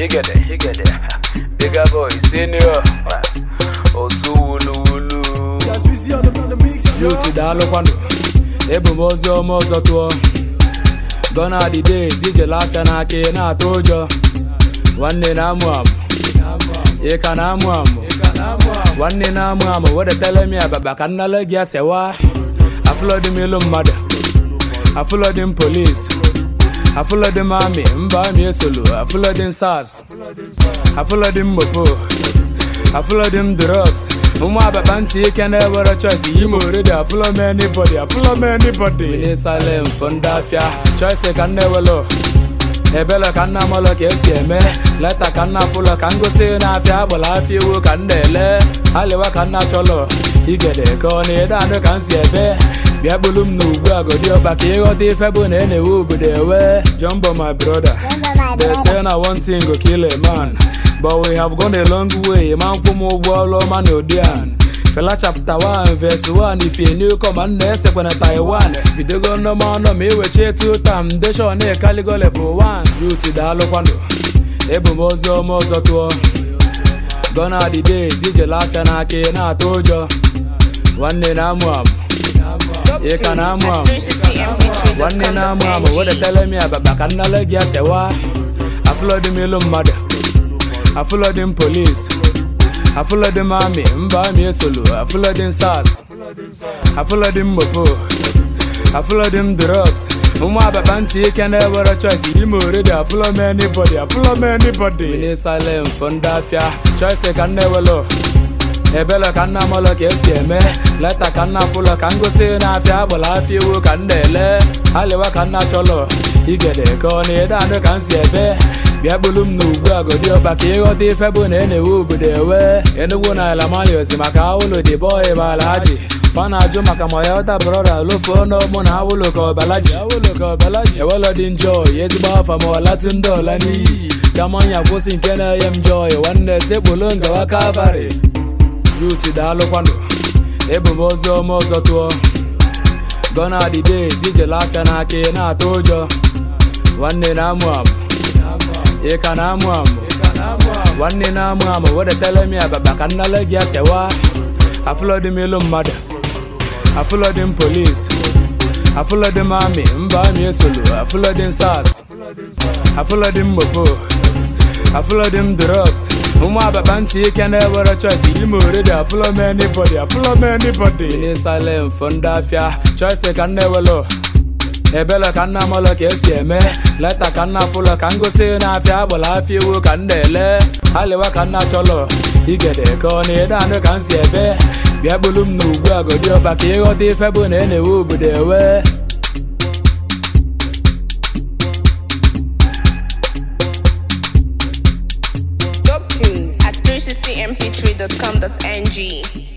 Higede, higede. Bigger boy, senior. Osu wulu wulu. Youth daalụkwanụ. Ebu m ozi ọma ọzọ tụọ. Gone are the days ijele afịa n'aka ị na-atụ ụjọ. Nwanne na-amụ amụ. Ị ka na-amụ amụ. Nwanne na-amụ amụ wedetele m ya baba ka nnale gị asewa. Afụlọdị m ilu mmadụ. Afụlọdị m polis. Afụlọdị m amị mba amị esolu. Afụlọdị m sars. Afụlọdị m mopo. Afụlọdị m drugs. Ụmụ ababa ntị ike na-ewere choice yi m oredi afụlọ m anybody afụlọ m anybody. Wini silent fọ ndị afịa choice ka nna ewelo. ebele ka nna mọlọ ka esi eme leta ka nna fụlọ ka ngosi na-afịa agbala afịa iwu ka nna ele aliwa ka nna chọlọ igede ka ọ na-ede anụ ka m si ebe bịa bulu m n'ugwu agodi ọba ka ịghọta ife bụ na enewe obodo ewe jumbo my brother they say na one thing go kill a man but we have gone a long way ma nkwụ m ụgwọ ọrụ ọma na odian Fela chapter 1 verse 1 if you new come and esekwe na Taiwan bidogo nnọma ọnọ ma iweche two tam deshon ekaligo level 1 youth daalụkwanụ ebu m ozi ọma ọzọ tụọ gone are the days ijele afịa n'aka ị na-atụ ụjọ nwanne na-amụ amụ ị ka na-amụ amụ nwanne na-amụ amụ wedetele m ya baba ka nnale gị asewa afụlọdị m ilu mmadụ afụlọdị m polis afụlọdị m amị mba amị esolu afụlọdị m sars afụlọdị m mopo afụlọdị m drugs ụmụ ababa ntị ike na-ewere choice yi m oredi afụlọ m anybody afụlọ m anybody wini silent fọ ndị afịa choice ka nna ewelo ebele ka nna mọlọ ka esi eme leta ka nna fụlọ ka ngosi na-afịa agbala afịa iwu ka nna ele aliwa ka nna chọlọ igede ka ọ na-ede anụ ka m si ebe bịa bulu m n'ugwu agodi ọba ka ịghọta ife bụ na enewe obodo ewe enugwu na alamayos maka awụlụ dị bọị balaji fa na-ajụ maka ma ya ọta brọda lofuo n'ọmụ na awụlụ ka ọbalaji awụlụ ka ọbalaji ewelọ dị njọ ezigbo afa ma ọlatụ ndị ọla n'iyi ka manya kwụsị nke na-enye m jọị nwanne sekpulu ngawa kalvarị yut daalụkwanụ ebu m ozi ọma ọzọ tụọ gone are the days ijele afịa n'aka ị na-atụ ụjọ nwanne na-amụ amụ ị ka na-amụ amụ nwanne na-amụ amụ wedetele m ya baba ka nnale gị asewa afụlọdị m ilu mmadụ afụlọdị m polis afụlọdị m amị mba amị esolu afụlọdị m sars afụlọdị m mopo afụlọdị m drugs ụmụ ababa ntị ike na-ewere choice yi m oredi afụlọ m anybody afụlọ m anybody wini silent fọ ndị afịa choice ka nna ewelo ebele ka nna mọlọ ka esi eme leta ka nna fụlọ ka ngosi na-afịa agbala afịa iwu ka nna ele aliwa ka nna chọlọ igede ka ọ na-ede anụ ka m si ebe bịa bulu m n'ugwu agodi ọba ka ịghọta ife bụ na enewe obodo ewe Dope tunes at 360mp3.com.ng.